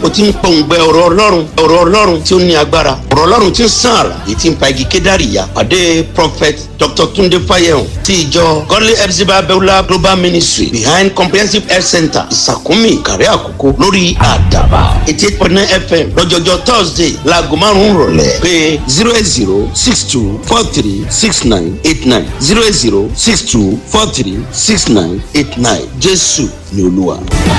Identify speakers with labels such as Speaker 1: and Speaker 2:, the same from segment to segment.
Speaker 1: o ti ń pọ̀ǹgbẹ ọ̀rọ̀ ọlọ́run ọ̀rọ̀ ọlọ́run tí ó ní agbára ọ̀rọ̀ ọlọ́run tí ń sàn àrà èyí tí ń pa igi kédàrí ya pàdé prophet dr tunde fayehun ti ìjọ godly epsiba beulah global ministry behind comprehensive health center ìsàkúnmí ìkàrẹ́ àkókò lórí àdàbà eighty eight point nine fm lọ́jọ́jọ́ thursday láago márùn-ún rọ̀lẹ́ pé zero eight zero six two four three six nine eight nine zero eight zero six two four three six nine eight nine jésù ni olúwa.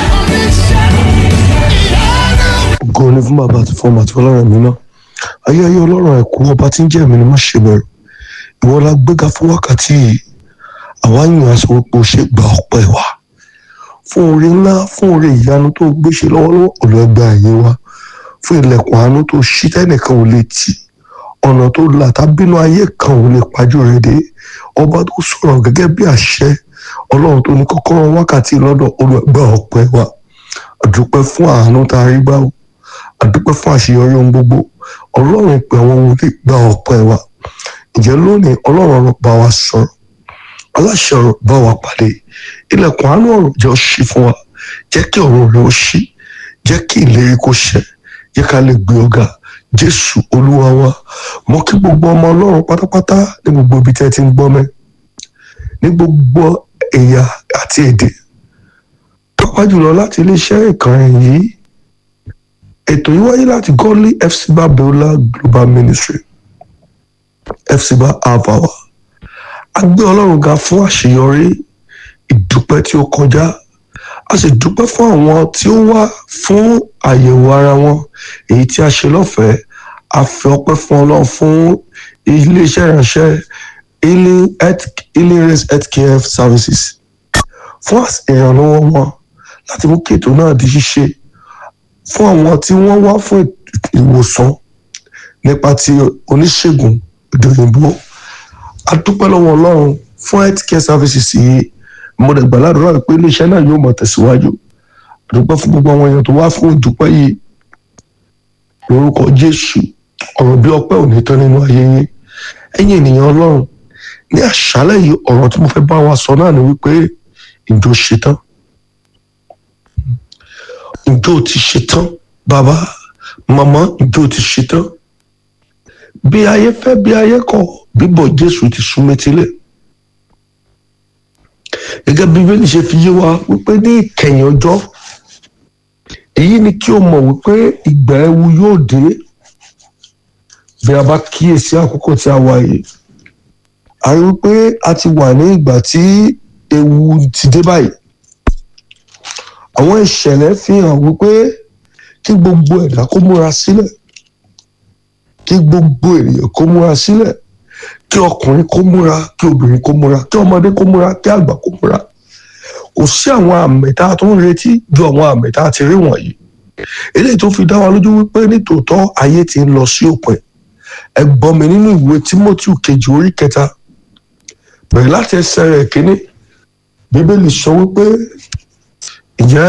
Speaker 2: ògo ni fún bàbá àti fún ọmọ àti ọlọ́run mi náà ayé ayé ọlọ́run ẹ̀kú ọba tí ń jẹ́ mi ni má ṣe bẹ̀rù ìwọ la gbéga fún wákàtí yìí àwa yàn aṣọ pé o ṣe gba ọpẹ́ wa fún oore ńlá fún oore ìyanu tó gbé ṣe lọ́wọ́lọ́wọ́ olùẹgbẹ́ ayé wa fún ilẹ̀kùn àánú tó ṣí tẹ́nìkan ò lè tì ọ̀nà tó là tábínú ayé kan ò lè pajú rẹ̀ dé ọba tó sọ̀rọ̀ gẹ́gẹ́ bí àṣẹ ọlọ́run tó ní kọ́kọ́rọ́ wákàtí lọ́dọ̀ olùẹgbẹ́ ọpẹ́ wa àdúpẹ́ fún àánú tá a rí gbà ó àdúpẹ́ fún àṣeyọrí ohun gbogbo ọlọ́run ìpè àwọn ohun tí gba ọpẹ́ wa ǹjẹ́ lónìí ọlọ́run ọ̀rọ̀ bá wa sọ̀rọ̀ aláṣẹ ọ̀rọ̀ bá wa pàdé ilẹ̀kùn àánú ọ̀rọ̀ jẹ́ ó ṣí fún wa jẹ́ kí ọ̀rọ̀ rẹ̀ ó ṣí jẹ́ kí ìlérí kó ṣẹ jẹ́ ká lè gbé ọ̀gá jésù olúwa wa mo kí gbogbo ọmọ ọlọ́run pátápátá ní gbogbo ibi tẹ́ ẹ ti ń gbọ́ mẹ́ ní gbogbo ẹ̀yà àti èdè pàápàá jùlọ láti iléeṣẹ́ ìkànnì yìí ètò yìí wáyé láti godly fcba beulah global ministry fcba avawa a gbé ọlọ́run ga fún àṣeyọrí ìdúpẹ́ tí ó kọjá a sì dúpẹ́ fún àwọn tí ó wá fún àyẹ̀wò ara wọn èyí tí a ṣe lọ́fẹ̀ẹ́ a fi ọpẹ́ fún ọlọ́run fún iléeṣẹ́ ìránṣẹ́ healing health healing race health care services fún ìrànlọ́wọ́ wọn láti mú kí ètò náà di ṣíṣe fún àwọn tí wọ́n wá fún ìwòsàn nípa ti oníṣègùn ìdòyìnbó a dúpẹ́ lọ́wọ́ ọlọ́run fún health care services yìí mo dẹ̀ gbà ládùúrà pé iléeṣẹ́ náà yóò mọ̀ tẹ̀síwájú a dúpẹ́ fún gbogbo àwọn èèyàn tó wá fún ìdúpẹ́ yìí lórúkọ jésù ọ̀rọ̀ bí ọpẹ́ ò ní tán nínú ayé yín ẹ̀yin ènìyàn ọlọ́run ní àṣálẹ́ yìí ọ̀rọ̀ tí mo fẹ́ bá wa sọ náà ni wípé ìjọ ṣetán ìjọ ti ṣetán bàbá màmá ìjọ ti ṣetán bí ayé fẹ́ bí ayé kọ̀ bíbọ̀ jésù ti sún mẹ́tílẹ̀ gẹ́gẹ́ bí bíbélì ṣe fi yé wa wípé ní ìkẹyìn ọjọ́ èyí ni kí o mọ̀ wípé ìgbà ewu yóò dé bí a bá kíyèsí àkókò tí a wà yìí a rí wípé a ti wà ní ìgbà tí ewu ti dé báyìí àwọn ìṣẹ̀lẹ̀ fi hàn wípé kí gbogbo ẹ̀dá kó múra sílẹ̀ kí gbogbo ènìyàn kó múra sílẹ̀ kí ọkùnrin kó múra kí obìnrin kó múra kí ọmọdé kó múra kí àgbà kó múra kò sí àwọn àmì tá a tó ń retí ju àwọn àmì tá a ti rí wọ̀nyí eléyìí tó fi dá wa lójú wípé nítòótọ́ ayé ti ń lọ sí òpin ẹ gbọ́ mi nínú ìwé Tímótì kejì orí kẹta bẹ̀rẹ̀ láti ẹsẹ̀ rẹ̀ kínní bíbélì sọ wípé ǹjẹ́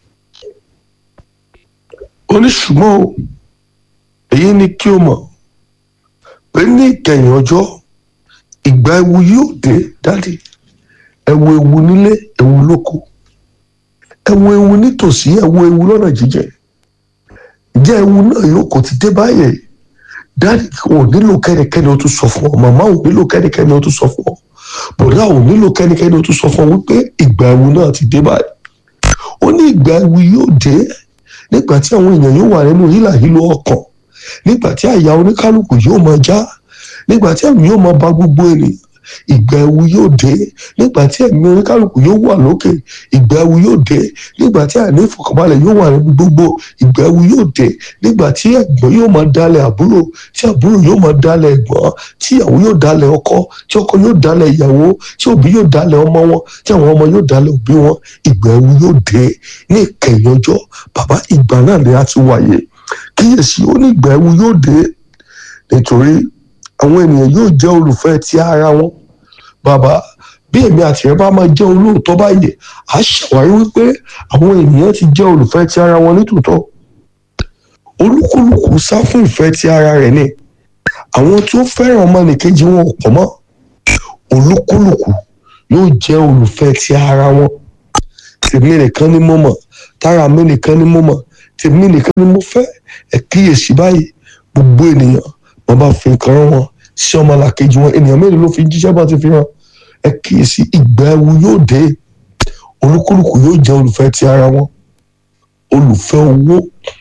Speaker 2: oníṣùgbọ́n o èyí ni kí o mọ̀ pé ní ìkẹyìn ọjọ́ ìgbà ewu yóò dé dádì ẹwu ewu nílé ewu lóko ẹwu ewu nítòsí ẹwu ewu lọ́nà jíjẹ ǹjẹ́ ewu náà yóò kò ti dé báyìí dádì ò nílò kẹ́nikẹ́ni ó tún sọ fún ọ màmá ò nílò kẹ́nikẹ́ni ó tún sọ fún ọ bọ̀dá ò nílò kẹ́nikẹ́ni ó tún sọ fún ọ wípé ìgbà ewu náà ti dé báyìí ó ní ìgbà ewu yóò dé nígbà tí àwọn èèyàn yóò wà nínú hílàhílo ọkàn nígbà tí àyà oníkálukú yóò máa já nígbà tí ẹ̀mí yóò máa ba gbogbo ènìyàn ìgbà ewu yóò dé nígbà tí ẹ̀mí oníkálukú yóò wà lókè ìgbà ewu yóò dé nígbà tí àìní ìfọ̀kànbalẹ̀ yóò wà níbi gbogbo ìgbà ewu yóò dé nígbà tí ẹ̀gbọ́n yóò máa dalẹ̀ àbúrò tí àbúrò yóò máa dalẹ̀ ẹ̀gbọ́n tí ìyàwó yóò dalẹ̀ ọkọ tí ọkọ yóò dalẹ̀ ìyàwó tí òbí yóò dalẹ̀ ọmọ wọn tí àwọn ọmọ yóò dalẹ̀ òbí wọn ìgbà ewu yóò dé ní ìkẹyìn ọjọ́ bàbá ìgbà náà ni a ti wáyé kíyèsí ó ní ìgbà ewu yóò dé nítorí àwọn ènìyàn yóò jẹ́ olùfẹ́ ti ara wọn bàbá bí èmi àti ẹ bá máa jẹ́ olóòótọ́ báyìí à ṣàwárí wípé àwọn ènìyàn ti jẹ́ olùfẹ́ ti ara wọn nítòótọ́ olúkúlùkù sá fún ìfẹ́ ti ara rẹ̀ ni àwọn tí ó fẹ́ràn ọmọnìkejì wọn ò pọ̀ mọ́ olúkúlùkù yóò jẹ́ olùfẹ́ ti ara wọn tèmi nìkan ni mo mọ̀ tára mi nìkan ni mo mọ̀ tèmi nìkan ni mo fẹ́ ẹ kíyèsí báyìí gbogbo ènìyàn wọn bá fi nǹkan rán wọn sí ọmọlàkejì wọn ènìyàn mélòó ló fi jíṣẹ́ bá ti fi hàn ẹ kíyèsí ìgbà ẹwu yóò dé olúkúlùkù yóò jẹ́ olùfẹ́ ti ara wọn olùfẹ́ owó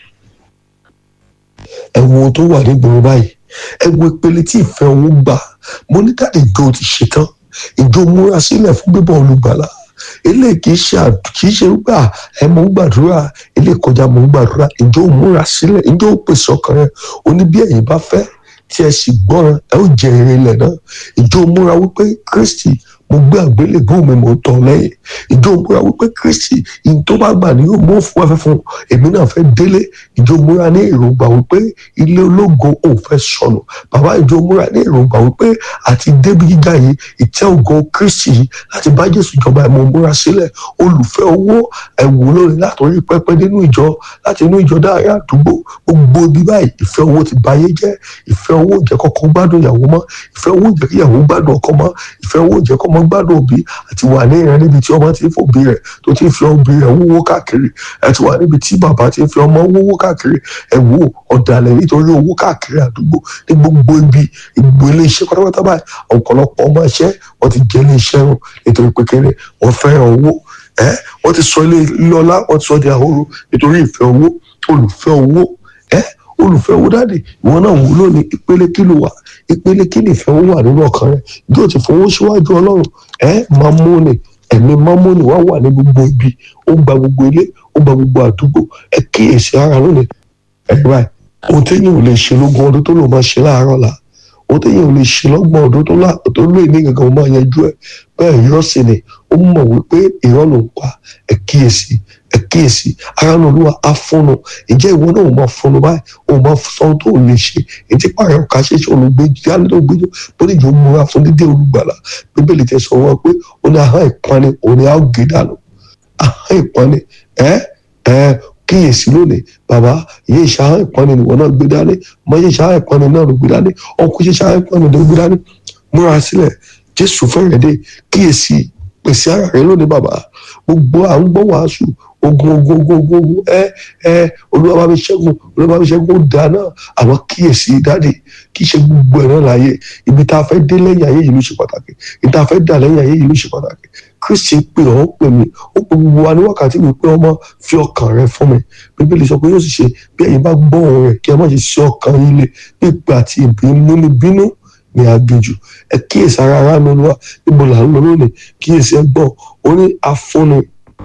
Speaker 2: ẹ̀wọ̀n tó wà nígboro báyìí ẹ̀wọ̀n ìpele tí ìfẹ́ owó gbà mo ní káàdì ìjọ ti ṣetán ìjọ múra sílẹ̀ fún bíbọ̀ olùgbàlà eléyìí kì í ṣe kì í ṣe gbà ẹ mò ń gbàdúrà eléyìí kọjá mò ń gbàdúrà ìjọ múra sílẹ̀ ìjọ pèsè ọkàn rẹ oní bí ẹ̀yin bá fẹ́ tí ẹ sì gbọ́ràn ẹ ó jẹ èrè ilẹ̀ náà ìjọ múra wípé Kristi mo gbé àgbélébùú mi mò ń tọ̀ lẹ́yìn ìjọ múra wípé Kristi ìyìn tó bá gbà ní yóò mú fún afẹ́ fún èmi náà fẹ́ délé ìjọ múra ní èròǹgbà wípé ilé ológo ò fẹ́ sọnù bàbá ìjọ múra ní èròǹgbà wípé àti débi gíga yìí ìtẹ́ ògo Kristi yìí láti bá Jésù jọba ẹ̀mọ́ múra sílẹ̀ olùfẹ́ owó ẹ̀wù lórí látòrí pẹpẹ nínú ìjọ láti inú ìjọ dáhàrí àdúgbò gbogbo ibi báyìí ìfẹ́ owó ti báyé jẹ́ ìfẹ́ owó jẹ́ kọ́kọ́ gbádùn ìyàwó mọ́ ìfẹ́ owó jẹ́ kí ìyàwó gbádùn ọkọ mọ́ ìfẹ́ owó jẹ́ kọ́mọ gbádùn òbí àti wà ní ìran níbi tí ọmọ ti ń fòbí rẹ̀ tó ti ń fi òbí rẹ̀ wúwo káàkiri àti wà níbi tí bàbá ti ń fi ọmọ wúwo káàkiri ẹ wo ọ̀dàlẹ̀ nítorí owó káàkiri àdúgbò ní gbogbo ibi ìgbò ilé iṣẹ́ pátápátá báyìí ọ̀pọ̀lọpọ̀ ọmọ iṣẹ́ wọ́n ti jẹ́ ilé iṣẹ́ run nítorí pé kéré wọ́n fẹ́ràn owó ẹ wọ́n ti sọ ilé lọ́lá wọ́n ti sọ di ahoro nítorí ìfẹ́ owó olùfẹ́ owó ẹ olùfẹ́ owó dáàdì ìwọ náà wò lónìí ìpele kí ló wà ìpele kí nìfẹ́ owó wà nínú ọkàn rẹ yóò ti fowó síwájú ọlọ́run ẹ mamoni ẹ̀mí mamoni wá wà ní gbogbo ibi ó gba gbogbo ilé ó gba gbogbo àdúgbò ẹ kíyèsí ara lónìí ẹ báyìí ohun téèyàn ò lè ṣe lógún ọdún tó lò máa ṣe láàárọ̀ la ohun téèyàn ò lè ṣe lọ́gbọ̀n ọdún tó lóye ní gangan máa yanjú ẹ bẹ́ẹ̀ irọ́ sì ni ó mọ̀ wípé irọ́ ló ń pa ẹ kíyèsí ẹ kíyèsí ara ní olúwa á fúnnu ìjẹ́ ìwọ náà ò máa fúnnu báyìí ò máa sọ ohun tó ò lè ṣe ètí pààrọ̀ ọ̀ka ṣẹṣẹ olùgbé jáde tó gbé bóde ìjọ múra fún dídé olùgbàlà bíbélì tẹ sọ wọn pé ó ní ahọ́n ìpani òun ni a ó gé dànù ahọ́n ìpani ẹ ẹ kíyèsí lónìí bàbá ìyá ìṣàhán ìpani nìwọ náà gbé dání ọmọ ìyá ìṣàhán ìpani náà ló gbé dání ọkùnrin ìṣàhán ìpani ló gbé dání múra sílẹ̀ jésù fẹ́rẹ̀ dé kíyèsí pèsè ara rẹ lónìí bàbá gbogbo à ń gbọ́ wàásù ogun ogun ogun ogun ogun ẹ ẹ olúwa bá mi ṣẹ́gun olúwa bá mi ṣẹ́gun ó dáa náà àwọn kíyèsí dáàdì kì í ṣe gbogbo ẹ̀ náà láàyè ibi tá a fẹ́ dé lẹ́yìn ayé yìí ló ṣe pàtàkì ibi tá a fẹ́ dà lẹ́yìn ayé yìí ló ṣe pàtàkì kristi pè ọ́ pè mí ó pè gbogbo wa ní wákàtí mi pé ọmọ fi ọkàn rẹ fún mi bíbélì sọ pé yóò sì ṣe bí ẹ̀yin bá gbọ́ òun rẹ̀ kí ẹ má ṣe sí ọkàn yín lé bí ìpè àti ìbínú ní bínú ní aginjù ẹ kíyèsí ara ara mi olúwa níbo là ń lọ lónìí kíyèsí ẹ gbọ́ ó ní afúnni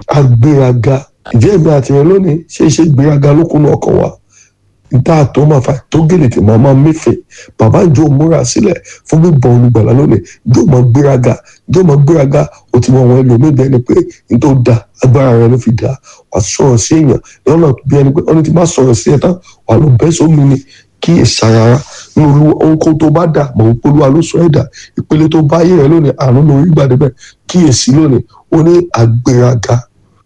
Speaker 2: agbéraga ìjẹ́ ìgbé àtìyẹn lónìí ṣe é ṣe gbéraga lókun ọkàn wa níta tó máa fa tó gèlè tí màá máa mẹ́fẹ̀ bàbá ìjọ múra sílẹ̀ fún bíbọn olùgbàlà lónìí ìjọ máa gbéraga ìjọ máa gbéraga ó ti mọ àwọn ẹlòmíì bẹ́ẹ̀ ni pé nítorí da agbára rẹ ló fi da wà sọ̀rọ̀ sí èèyàn lọ́nà bí ẹni pé ọ́nà tí má sọ̀rọ̀ sí ẹ̀ tán wà ló bẹ́ sómi ni kí ìsarara nínú olúwa ohunkóhun tó bá dà mọ̀ wípé olúwa ló sọ ẹ̀ dà ìpele tó bá yé rẹ lónìí àánú lórí gbàdébẹ̀ kíyèsí lónìí ó ní àgbéraga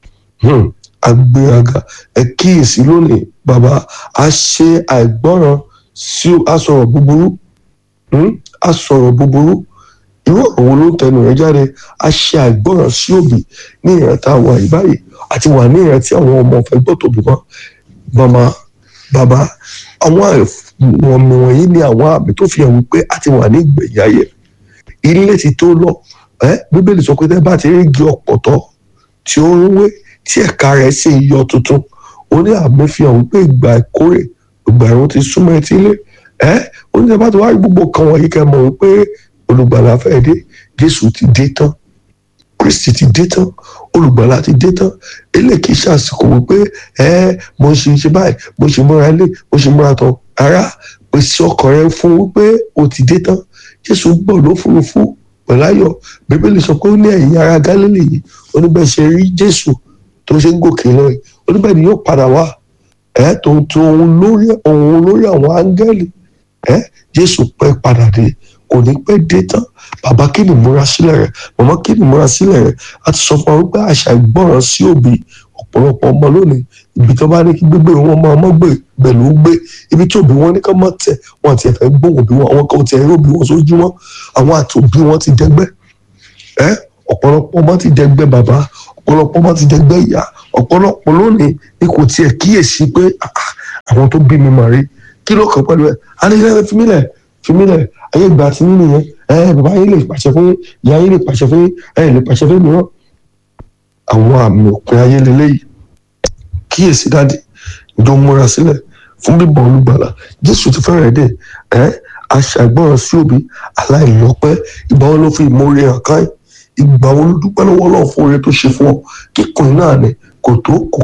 Speaker 2: agbéraga ẹ kíyèsí lónìí bàbá a ṣe àìgbọràn sí a sọ̀rọ̀ búburú a sọ̀rọ̀ búburú irú ọ̀rọ̀ wo ló ń tẹnu rẹ̀ jáde a ṣe àìgbọràn sí òbí ní ìran tá a wà yìí báyìí àti wà ní ìran tí àwọn ọmọ fẹ́ gbọ́ tòbí mọ́ màmá bàbá àwọn àmì wọ̀nyí ni àwọn àmì tó fi hàn wípé a ti wà ní ìgbẹ̀yìn ayé ilé ti tó lọ bíbélì sọ pé tẹ́ bá ti rí igi ọ̀pọ̀tọ́ tí ó ń wé tí ẹ̀ka rẹ̀ sì ń yọ tuntun ó ní àmì fi hàn wípé ìgbà ìkórè ìgbà ẹ̀rùn ti súnmọ́ etí ilé ẹ́ ó ní sábà tó wá rí gbogbo kan wọ̀nyí kẹ́ mọ̀ wípé olùgbàlà fẹ́ dé jésù ti dé tán kristi ti dé tán olùgbàlà ti dé tán ilé kìí ṣàsìkò wípé ẹ mo ṣe ṣe báyìí mo ṣe múra ilé mo ṣe múra tán ara pèsè ọkàn rẹ fún wípé o ti dé tán jésù gbọ́ lófurufú pẹ̀láyọ̀ bíbélì sọ pé ó ní ẹ̀yin ará gálílì yìí oníbẹ̀ ṣe rí jésù tó ṣe ń gòkè lọ yìí oníbẹ̀ ni yóò padà wá ẹ̀ tó ń to òun lórí òun lórí àwọn áńgẹ́lì ẹ̀ jésù pẹ́ padà dé kò ní pẹ́ dé tán bàbá kí ni múra sílẹ̀ rẹ̀ màmá kí ni múra sílẹ̀ rẹ̀ a ti sọ fún wa wípé àṣà ìgbọràn sí òbí ọ̀pọ̀lọpọ̀ ọmọ lónìí ibi tó bá ní kí gbégbé wọn máa mọ́ gbé pẹ̀lú gbé ibi tí òbí wọn ní ká má tẹ̀ wọn àti ẹ̀fẹ̀ gbóhùn òbí wọn àwọn kan ti ẹ̀rí òbí wọn sójú wọn àwọn àti òbí wọn ti dẹgbẹ́ ẹ́ ọ̀pọ̀lọpọ̀ ọmọ ti dẹgbẹ́ bàbá ọ̀pọ̀lọpọ̀ ọmọ ti dẹgbẹ́ ìyá ọ̀pọ̀lọpọ̀ lónìí ni kò tiẹ̀ kíyèsí pé "Ah, ah, àwọn tó bí mi mà rí kí ló kàn pẹ̀lú ẹ̀ alẹ́ fímílẹ̀ fímílẹ̀ ayé ìgbà tí nínú yẹn ẹ bàbá yín lè pàṣẹ fún yín ìyá yín lè pàṣẹ fún yín ẹ lè pàṣẹ fún mìíràn àwọn àmì òpin ayé lélẹ́yìí kíyèsí dáàdì ìjọ múra sílẹ̀ fún bíbọ̀ olùgbàlà jésù ti fẹ́rẹ̀ dé ẹ aṣàgbọ́ràn sí òbí aláìlọ́pẹ́ ìgbà wo ló fi ìmoore hàn káyìn ìgbà wo ló dúpẹ́ lọ́wọ́ Ọlọ́run fún oore tó ṣe fún ọ kíkùn náà ni kò tó kò